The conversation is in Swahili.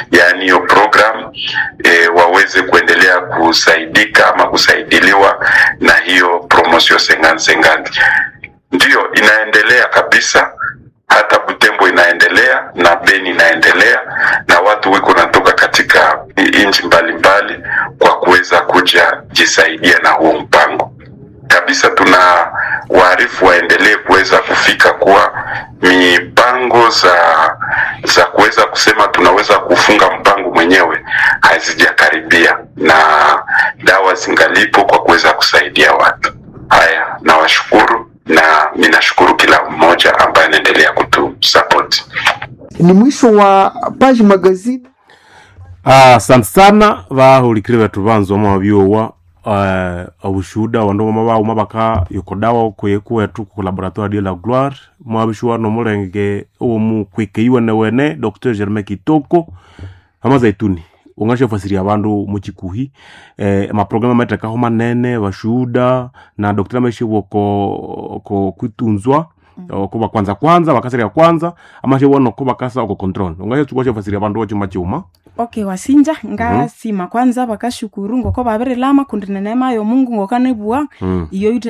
yaani hiyo program e, waweze kuendelea kusaidika ama kusaidiliwa na hiyo promotion sengani sengani. Ndiyo inaendelea kabisa, hata Butembo inaendelea na Beni inaendelea, na watu wiko natoka katika nchi mbalimbali kwa kuweza kuja jisaidia na huo mpango kabisa. Tuna waarifu waendelee kuweza kufika kuwa mipango za za kuweza kusema tunaweza kufunga mpango mwenyewe hazijakaribia, na dawa zingalipo kwa kuweza kusaidia watu. Haya, nawashukuru na ninashukuru kila mmoja ambaye anaendelea kutusapoti. Ni mwisho wa Page Magazine. asante sana vahulikile vetu vanzu amavyowa uh, abushuda wandu mama bauma baka yokodawa kweku wetu ku laboratoire de la gloire mwabishuwa nomulenge omu kwikeiwe wene dr germain kitoko mama zaituni ungashafasiria abandu muchikuhi eh, maprogramu ametekaho manene bashuda na dr ameshibwa ko, ko kwitunzwa mm. kuba kwanza kwanza bakasiria kwanza amashibwa noko bakasa oko control ungashafasiria abandu ochuma chuma okay wasinja ngasima kwanza bakashukuru ngoko babirilama kundi nenema yomungu ngokanebua mm. iyo